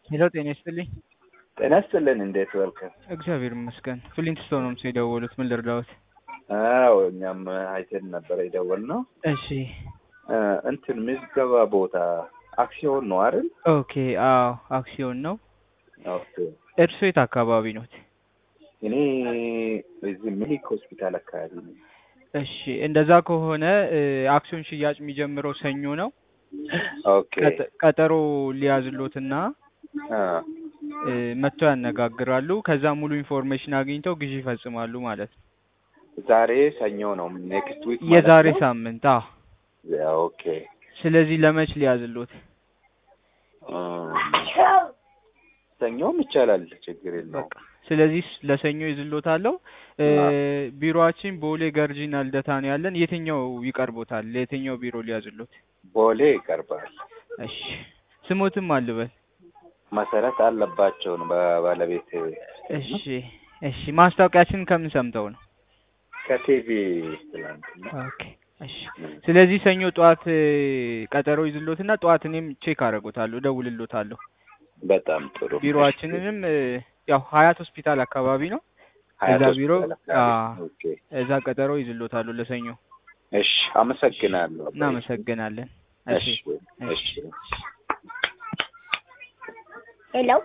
ሄሎ ጤና ይስጥልኝ። ጤና ይስጥልን። እንዴት ዋልክ? እግዚአብሔር ይመስገን። ፍሊንትስቶን ነው ምስል የደወሉት። ምን ልርዳዎት? አዎ እኛም አይተን ነበረ የደወልነው። እሺ እ እንትን ምዝገባ ቦታ አክሲዮን ነው አይደል? ኦኬ። አዎ አክሲዮን ነው። ኦኬ። እርሶ የት አካባቢ ኖት? እኔ እዚህ ሚሊክ ሆስፒታል አካባቢ ነው። እሺ እንደዛ ከሆነ እ አክሲዮን ሽያጭ የሚጀምረው ሰኞ ነው። ኦኬ። ቀጠ- ቀጠሮ ሊያዝሎትና አ እ መጥተው ያነጋግራሉ። ከዛ ሙሉ ኢንፎርሜሽን አግኝተው ግዢ ይፈጽማሉ ማለት ነው። ዛሬ ሰኞ ነው። ኔክስት ዊክ የዛሬ ሳምንት። አዎ። ኦኬ። ስለዚህ ለመች ሊያዝሎት? እ ሰኞም ይቻላል፣ ችግር የለውም። በቃ ስለዚህ ስ- ለሰኞ ይዝሎታለሁ። እ ቢሮአችን ቦሌ ገርጂና ልደታ ነው ያለን። የትኛው ይቀርቦታል? ለየትኛው ቢሮ ሊያዝሎት? ቦሌ ይቀርባል። እሺ ስሞትም አልበል። መሰረት አለባቸው ነው በባለቤት እሺ እሺ ማስታወቂያችን ከምን ሰምተው ነው? ከቲቪ ትላንትና ኦኬ እሺ ስለዚህ ሰኞ ጠዋት እ ቀጠሮ ይዝሎትና ጠዋት እኔም ቼክ አደርጎታለሁ፣ እደውልሎታለሁ። በጣም ጥሩ። ቢሮአችንንም እ ያው ሀያት ሆስፒታል አካባቢ ነው። ሀያት እዛ ቢሮ ሆስፒታል አካባቢ። አዎ። ኦኬ። እዛ ቀጠሮ ይዝሎታለሁ ለሰኞ። እሺ፣ አመሰግናለሁ። እናመሰግናለን። እሺ እሺ፣ እሺ። ሄሎ